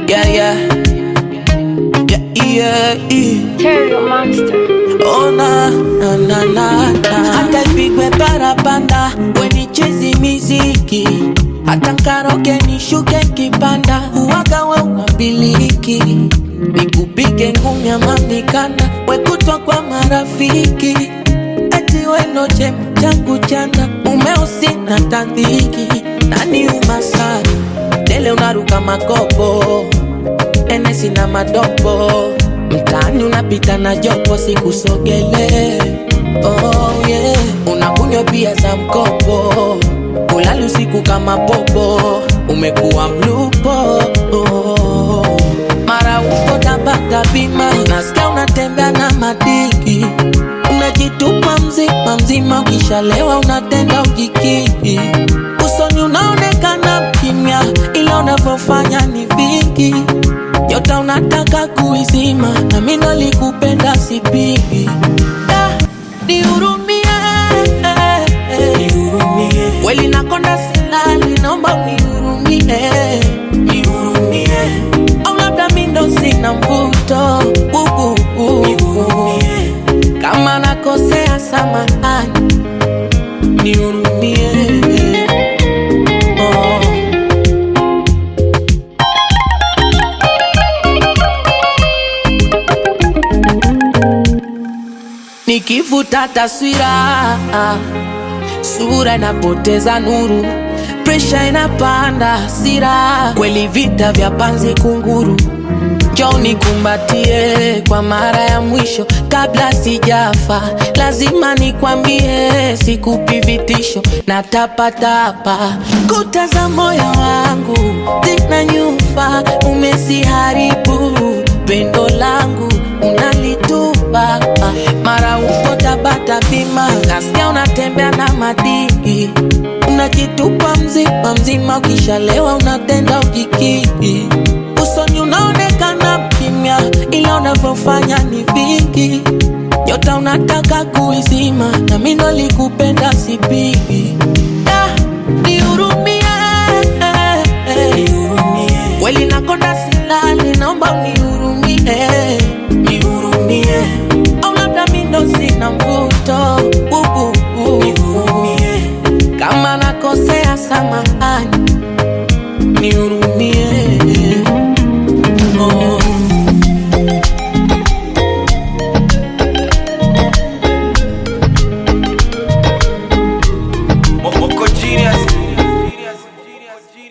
Yeah, yeah. Yeah, yeah, yeah. Terrio Monster. Oh na na na na na. Hata ipigwe parapanda wenichezi miziki hata nkaroke nishuke kipanda uwaga we unabiliki nikupige ngumi ya mamikana wekutwa kwa marafiki eti weno chem changu chana umeusi na tandhiki nani umasari dele unaruka makopo enesi na madopo mtaani unapita na jopo sikusogele oh, yeah. unakunywa pia za mkopo ulali usiku kama popo umekuwa mlupo oh. mara uko tabata bima nasikia unatembea na madiki unajitupa mzima mzima ukishalewa unatenda ujikiki usoni unaonekana mkimya ila unavyofanya ni vingi nyota unataka kuizima na mimi nalikupenda sipigi Da, nihurumie kweli nakonda silali naomba unihurumie au labda mi ndo sina mvuto uh, uh, uh. kama nakosea samahani nihurumie oh. Nikivuta taswira, sura inapoteza nuru, presha inapanda, hasira kweli, vita vya panzi kunguru. Njoo nikumbatie kwa mara ya mwisho kabla sijafa, lazima nikwambie, sikupi vitisho na tapatapa. Kuta za moyo wangu zina nyufa, umeziharibu pendo langu unalitupa mara uko tabata bima, nasikia unatembea na madii, unajitupa mzima mzima, ukishalewa unatenda ujikiki, usoni unaonekana mkimya, ila unavyofanya ni vingi. Nyota unataka kuizima, na mimi ndo nilikupenda sipigi. Da, nihurumie, kweli nakonda silali, naomba unihurumie, nihurumie au labda mi ndo sina mvuto uh, uh, uh, uh. kama nakosea sama